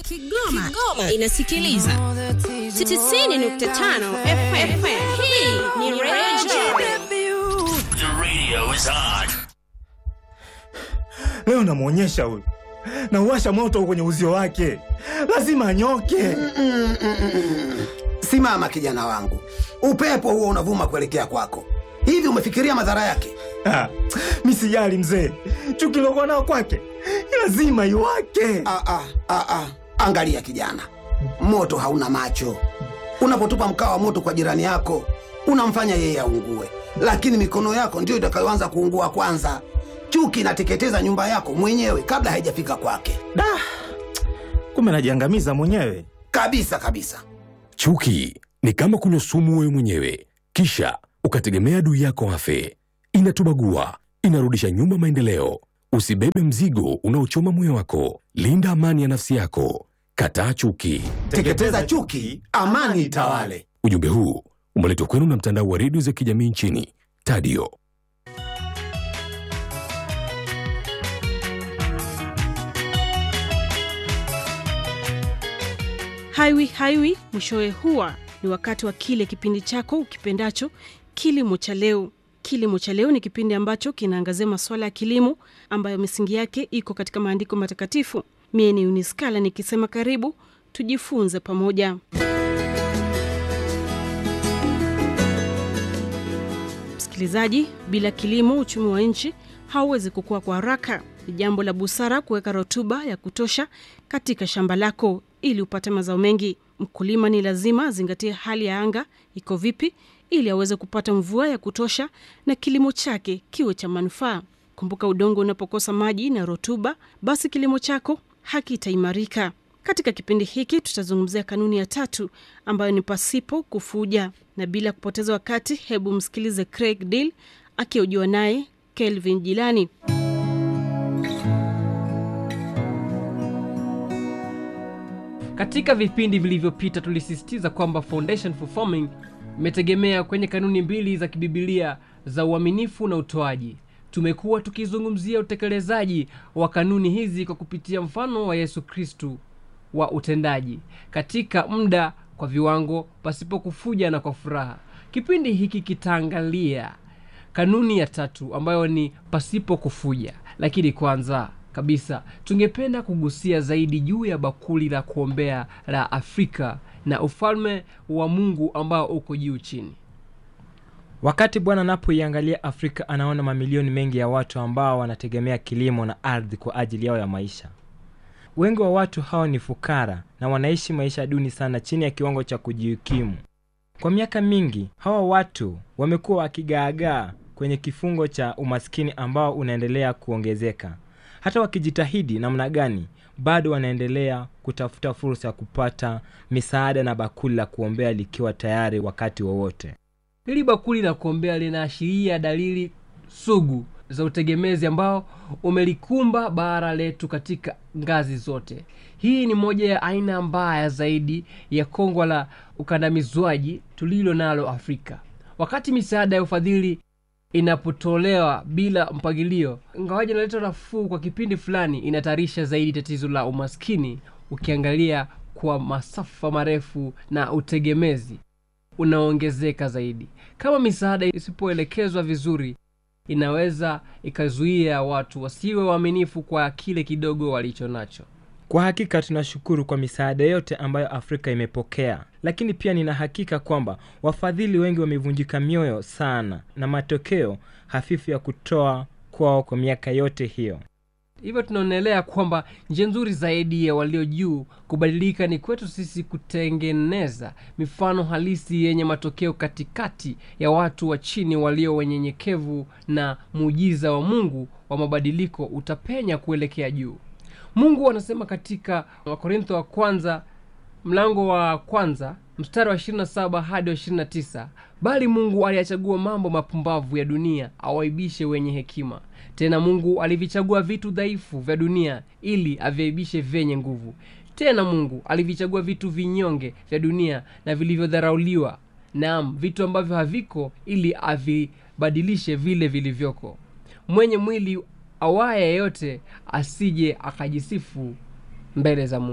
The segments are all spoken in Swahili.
Kigoma, Kigoma inasikiliza 90.5 FM. Hii ni Radio The radio is on. Leo namwonyesha huyu, nauwasha moto kwenye uzio wake, lazima anyoke. Simama kijana wangu, upepo huo unavuma kuelekea kwako. Hivi umefikiria madhara yake? Ah, mi sijali mzee, chuki lokuwa nao kwake lazima iwake. Ah, ah, ah, ah. Angalia kijana, moto hauna macho. Unapotupa mkaa wa moto kwa jirani yako, unamfanya yeye aungue, lakini mikono yako ndiyo itakayoanza kuungua kwanza. Chuki inateketeza nyumba yako mwenyewe kabla haijafika kwake, Da, kumbe najiangamiza mwenyewe. kabisa kabisa. Chuki ni kama kunywa sumu wewe mwenyewe, kisha ukategemea adui yako afe. Inatubagua, inarudisha nyuma maendeleo. Usibebe mzigo unaochoma moyo wako. Linda amani ya nafsi yako. Kataa chuki. Teketeza chuki, amani itawale. Ujumbe huu umeletwa kwenu na mtandao wa redio za kijamii nchini Tadio. Haiwi haiwi mwishowe huwa ni wakati wa kile kipindi chako ukipendacho kilimo cha leo. Kilimo cha leo ni kipindi ambacho kinaangazia masuala ya kilimo ambayo misingi yake iko katika maandiko matakatifu. Mie ni Uniskala nikisema karibu tujifunze pamoja. Msikilizaji, bila kilimo uchumi wa nchi hauwezi kukua kwa haraka. Ni jambo la busara kuweka rutuba ya kutosha katika shamba lako ili upate mazao mengi. Mkulima ni lazima azingatie hali ya anga iko vipi, ili aweze kupata mvua ya kutosha na kilimo chake kiwe cha manufaa. Kumbuka, udongo unapokosa maji na rutuba, basi kilimo chako hakitaimarika. Katika kipindi hiki tutazungumzia kanuni ya tatu ambayo ni pasipo kufuja, na bila kupoteza wakati, hebu msikilize Craig Deal akihojiwa naye Kelvin Jilani. Katika vipindi vilivyopita tulisisitiza kwamba Foundation for Farming imetegemea kwenye kanuni mbili za kibibilia za uaminifu na utoaji. Tumekuwa tukizungumzia utekelezaji wa kanuni hizi kwa kupitia mfano wa Yesu Kristu wa utendaji katika muda, kwa viwango, pasipo kufuja na kwa furaha. Kipindi hiki kitaangalia kanuni ya tatu ambayo ni pasipo kufuja, lakini kwanza kabisa tungependa kugusia zaidi juu ya bakuli la kuombea la Afrika na ufalme wa Mungu ambao uko juu chini. Wakati Bwana anapoiangalia Afrika anaona mamilioni mengi ya watu ambao wanategemea kilimo na ardhi kwa ajili yao ya maisha. Wengi wa watu hao ni fukara na wanaishi maisha duni sana, chini ya kiwango cha kujikimu. Kwa miaka mingi, hawa watu wamekuwa wakigaagaa kwenye kifungo cha umaskini ambao unaendelea kuongezeka. Hata wakijitahidi namna gani, bado wanaendelea kutafuta fursa ya kupata misaada na bakuli la kuombea likiwa tayari wakati wowote. Hili bakuli la kuombea linaashiria dalili sugu za utegemezi ambao umelikumba bara letu katika ngazi zote. Hii ni moja ya aina mbaya zaidi ya kongwa la ukandamizwaji tulilo nalo Afrika. Wakati misaada ya ufadhili inapotolewa bila mpangilio, ingawaji inaleta nafuu kwa kipindi fulani, inatarisha zaidi tatizo la umaskini, ukiangalia kwa masafa marefu na utegemezi unaongezeka zaidi. Kama misaada isipoelekezwa vizuri, inaweza ikazuia watu wasiwe waaminifu kwa kile kidogo walicho nacho. Kwa hakika tunashukuru kwa misaada yote ambayo Afrika imepokea, lakini pia nina hakika kwamba wafadhili wengi wamevunjika mioyo sana na matokeo hafifu ya kutoa kwao kwa miaka yote hiyo. Hivyo tunaonelea kwamba njia nzuri zaidi ya walio juu kubadilika ni kwetu sisi kutengeneza mifano halisi yenye matokeo katikati ya watu wa chini walio wenyenyekevu, na muujiza wa Mungu wa mabadiliko utapenya kuelekea juu. Mungu anasema katika Wakorintho wa kwanza mlango wa kwanza mstari wa 27 hadi wa 29, bali Mungu aliyachagua mambo mapumbavu ya dunia awaibishe wenye hekima. Tena Mungu alivichagua vitu dhaifu vya dunia ili aviaibishe vyenye nguvu. Tena Mungu alivichagua vitu vinyonge vya dunia na vilivyodharauliwa, naam, vitu ambavyo haviko, ili avibadilishe vile vilivyoko. Mwenye mwili awaye yeyote asije akajisifu mbele za Mungu.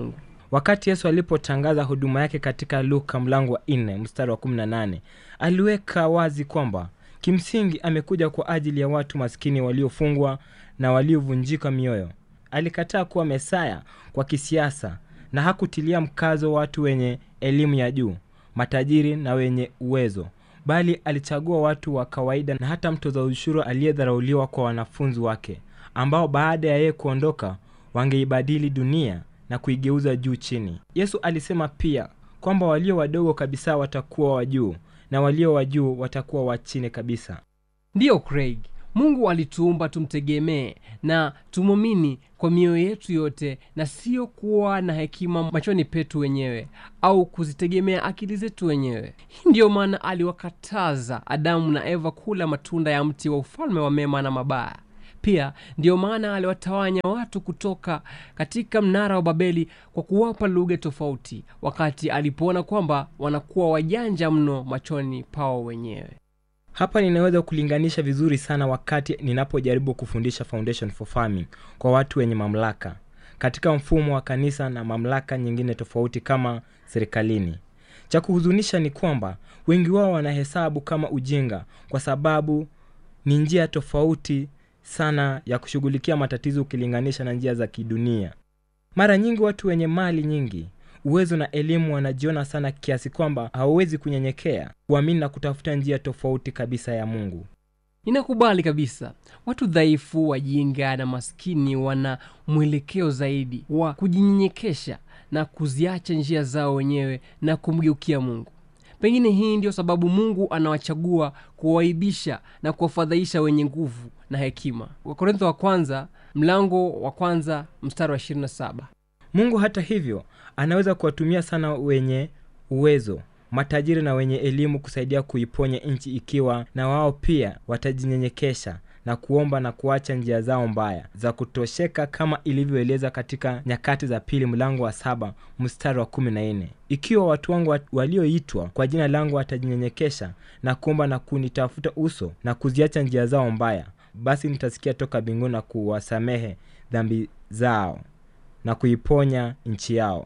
wakati yesu alipotangaza huduma yake katika luka mlango wa 4 mstari wa 18 aliweka wazi kwamba kimsingi amekuja kwa ajili ya watu maskini waliofungwa na waliovunjika mioyo alikataa kuwa mesaya kwa kisiasa na hakutilia mkazo watu wenye elimu ya juu matajiri na wenye uwezo bali alichagua watu wa kawaida na hata mtoza ushuru aliyedharauliwa kwa wanafunzi wake ambao baada ya yeye kuondoka wangeibadili dunia na kuigeuza juu chini yesu alisema pia kwamba walio wadogo kabisa watakuwa wa juu na walio wa juu watakuwa wa chini kabisa ndiyo craig mungu alituumba tumtegemee na tumwamini kwa mioyo yetu yote na sio kuwa na hekima machoni petu wenyewe au kuzitegemea akili zetu wenyewe hii ndiyo maana aliwakataza adamu na eva kula matunda ya mti wa ufalme wa mema na mabaya pia ndiyo maana aliwatawanya watu kutoka katika mnara wa babeli kwa kuwapa lugha tofauti wakati alipoona kwamba wanakuwa wajanja mno machoni pao wenyewe hapa ninaweza kulinganisha vizuri sana wakati ninapojaribu kufundisha foundation for farming kwa watu wenye mamlaka katika mfumo wa kanisa na mamlaka nyingine tofauti kama serikalini cha kuhuzunisha ni kwamba wengi wao wanahesabu kama ujinga kwa sababu ni njia tofauti sana ya kushughulikia matatizo ukilinganisha na njia za kidunia mara nyingi watu wenye mali nyingi uwezo na elimu wanajiona sana kiasi kwamba hawawezi kunyenyekea kuamini na kutafuta njia tofauti kabisa ya mungu ninakubali kabisa watu dhaifu wajinga na maskini wana mwelekeo zaidi wa kujinyenyekesha na kuziacha njia zao wenyewe na kumgeukia mungu pengine hii ndio sababu mungu anawachagua kuwaibisha na kuwafadhaisha wenye nguvu na hekima wakorintho wa kwanza mlango wa kwanza mstari wa 27 mungu hata hivyo anaweza kuwatumia sana wenye uwezo matajiri na wenye elimu kusaidia kuiponya nchi ikiwa na wao pia watajinyenyekesha na kuomba na kuacha njia zao mbaya za kutosheka kama ilivyoeleza katika nyakati za pili mlango wa saba mstari wa kumi na nne ikiwa watu wangu wat- walioitwa kwa jina langu watajinyenyekesha na kuomba na kunitafuta uso na kuziacha njia zao mbaya basi nitasikia toka mbinguni na kuwasamehe dhambi zao na kuiponya nchi yao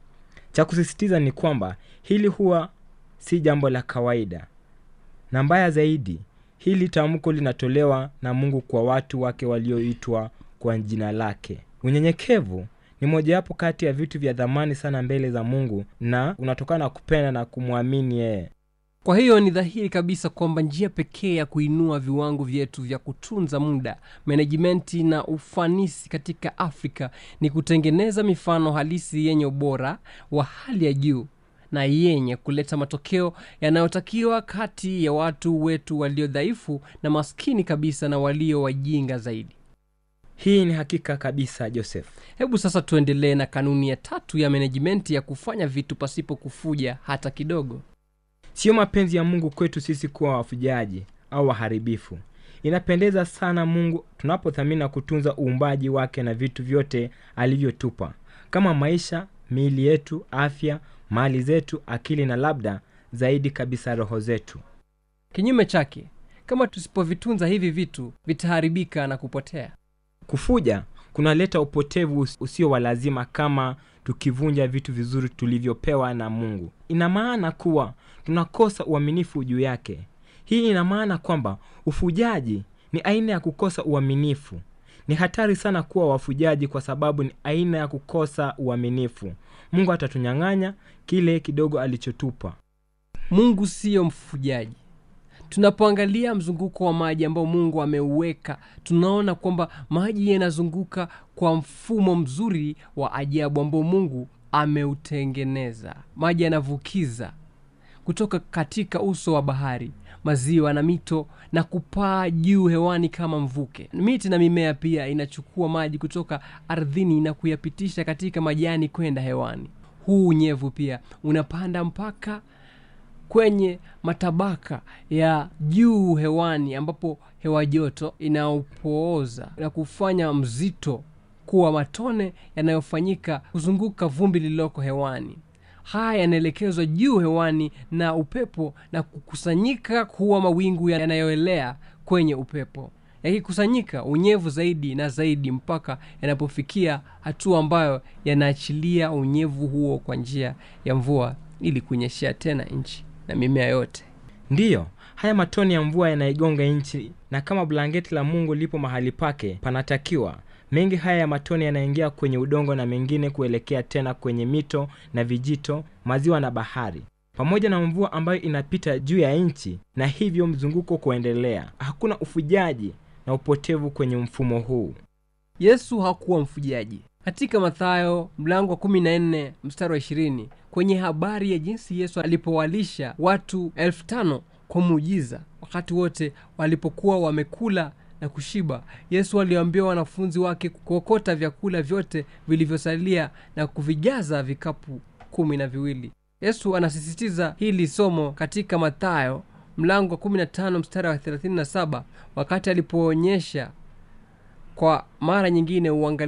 cha kusisitiza ni kwamba hili huwa si jambo la kawaida na mbaya zaidi hili tamko linatolewa na mungu kwa watu wake walioitwa kwa jina lake unyenyekevu ni mojawapo kati ya vitu vya dhamani sana mbele za mungu na unatokana na kupenda na kumwamini yeye kwa hiyo ni dhahiri kabisa kwamba njia pekee ya kuinua viwango vyetu vya kutunza muda menejimenti na ufanisi katika afrika ni kutengeneza mifano halisi yenye ubora wa hali ya juu na yenye kuleta matokeo yanayotakiwa kati ya watu wetu walio dhaifu na maskini kabisa na walio wajinga zaidi hii ni hakika kabisa joseph hebu sasa tuendelee na kanuni ya tatu ya menejimenti ya kufanya vitu pasipo kufuja hata kidogo siyo mapenzi ya mungu kwetu sisi kuwa wafujaji au waharibifu inapendeza sana mungu tunapothamini na kutunza uumbaji wake na vitu vyote alivyotupa kama maisha miili yetu afya mali zetu akili na labda zaidi kabisa roho zetu kinyume chake kama tusipovitunza hivi vitu vitaharibika na kupotea kufuja kunaleta upotevu us- usio wa lazima kama tukivunja vitu vizuri tulivyopewa na mungu ina maana kuwa tunakosa uaminifu juu yake hii ina maana kwamba ufujaji ni aina ya kukosa uaminifu ni hatari sana kuwa wafujaji kwa sababu ni aina ya kukosa uaminifu mungu atatunyang'anya kile kidogo alichotupa mungu siyo mfujaji tunapoangalia mzunguko wa maji ambao mungu ameuweka tunaona kwamba maji yanazunguka kwa mfumo mzuri wa ajabu ambao mungu ameutengeneza maji yanavukiza kutoka katika uso wa bahari maziwa na mito na kupaa juu hewani kama mvuke miti na mimea pia inachukua maji kutoka ardhini na kuyapitisha katika majani kwenda hewani huu unyevu pia unapanda mpaka kwenye matabaka ya juu hewani ambapo hewa joto inaopooza na kufanya mzito kuwa matone yanayofanyika kuzunguka vumbi lililoko hewani haya yanaelekezwa juu hewani na upepo na kukusanyika kuwa mawingu yanayoelea kwenye upepo yakikusanyika unyevu zaidi na zaidi mpaka yanapofikia hatua ambayo yanaachilia unyevu huo kwa njia ya mvua ili kunyeshea tena nchi na mimea yote ndiyo haya matoni ya mvua yanaigonga nchi na kama blanketi la mungu lipo mahali pake panatakiwa mengi haya ya matone yanaingia kwenye udongo na mengine kuelekea tena kwenye mito na vijito maziwa na bahari pamoja na mvua ambayo inapita juu ya nchi na hivyo mzunguko kuendelea hakuna ufujaji na upotevu kwenye mfumo huu yesu hakuwa mfujaji katika mathayo mlango wa 14 mstari wa 20 kwenye habari ya jinsi yesu alipowalisha watu elfu tano kwa muujiza wakati wote walipokuwa wamekula na kushiba yesu aliwaambia wanafunzi wake kuokota vyakula vyote vilivyosalia na kuvijaza vikapu kumi na viwili yesu anasisitiza hili somo katika mathayo mlango wa 15 mstari wa 37 wakati alipoonyesha kwa mara nyingine uangali